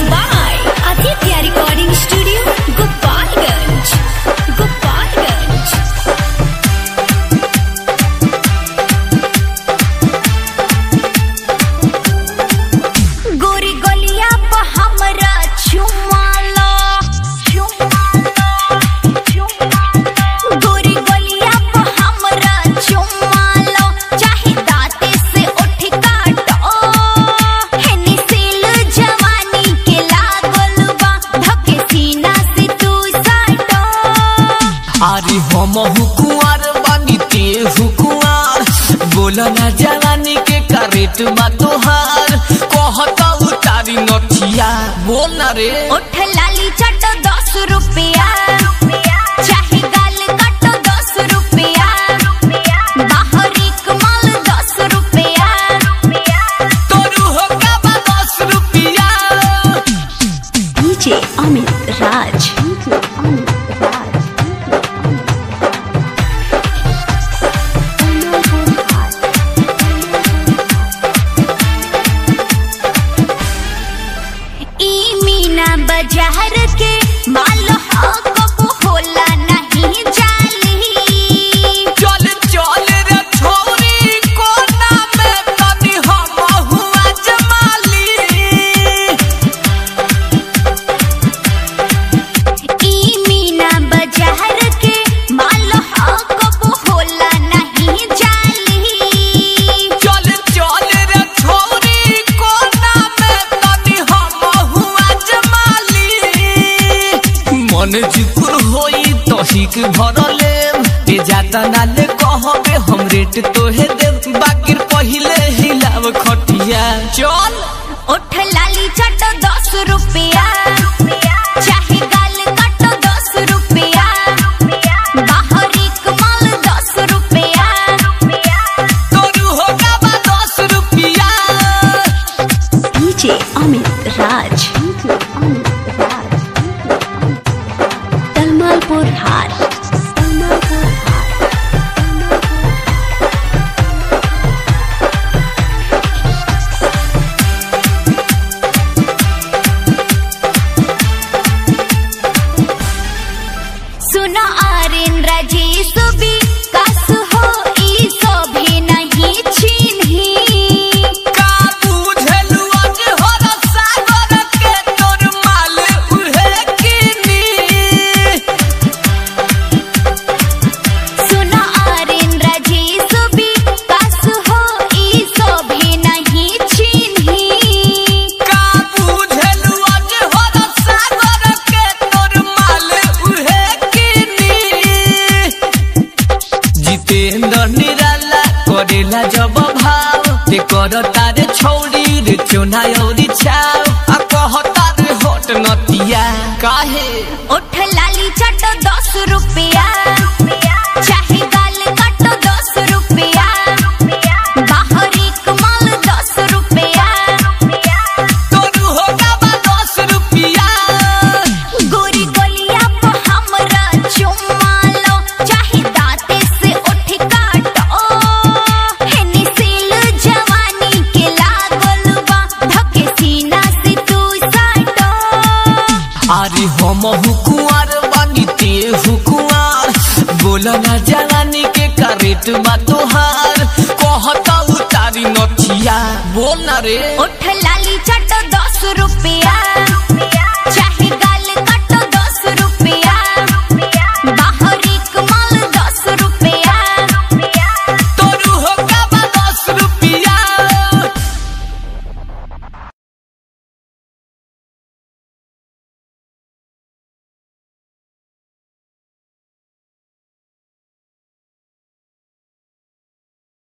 by Aditya Recording Studio, Gopalganj. Gopalganj. गोरी गलिया पर हमरा चुमा लो गोरी गलिया पर हमरा चुमा लो चाहे दांते से उठ काटो हेनी सील जवानी के लागल बा धके सीना से तू साटो अरे हम हुकुआर बानी ते हुकुआर बोल ना जवानी के करेट बा तोहार कहता उतारी नथिया बोल ना रे उठ लाली चटो दस रुपया चाहे गाल काटो दस रुपया बाहरी कमाल दस रुपया तोरू हो का दस रुपिया डीजे अमित राज ई मीना बाजार के माल हो कबो होला नहीं जाली चल चल रे छोरी कोना में तनी हम हुआ जमाली ई मीना बाजार के माल हो कबो होला नहीं जाली चल चल रे छोरी कोना में तनी हम हुआ जमाली मन जुकुर होई तहिक भरले ते जाता नाले कहबे हम रेट तोहे देव बाकिर पहिले हिलाव खटिया चल उठ लाली चटो दस रुपया चाहे गाल काटो दस रुपया बाहरी कमाल दस रुपया तोरू होगा बा दस रुपिया डीजे अमित राज तलमालपुर हार सुनो आर्यन राजेश भी कस हो ई सोभे नहीं चिन्ही का बुझलु आज हर सागर के तोर माल उहे किनी सुनो आर्यन राजेश भी कस हो ई सोभे नहीं चिन्ही का बुझलु आज हर सागर के तोर माल उहे किनी जितेंद्र निराला करेला जब भाव ते कर तारे छौड़ी रे चोना औरी छाव आ कहता रे होट नतिया काहे उठ लाली चटो दस रुपया चाहे गाल काटो दस रुपया बाहरी कमाल दस रुपया तोरू होगा बा दस रुपिया गोरी गोलिया पर हमरा चुम्मा लो चाहे दांते से उठ काटो हेनी सील जवानी के लागल बा धके सीना से तू साटो अरे हम हुकुआर बानी ते हुकुआर बोल ना जवानी के करेट बा तोहार कहता उतारी नथिया बोल ना रे उठ लाली चट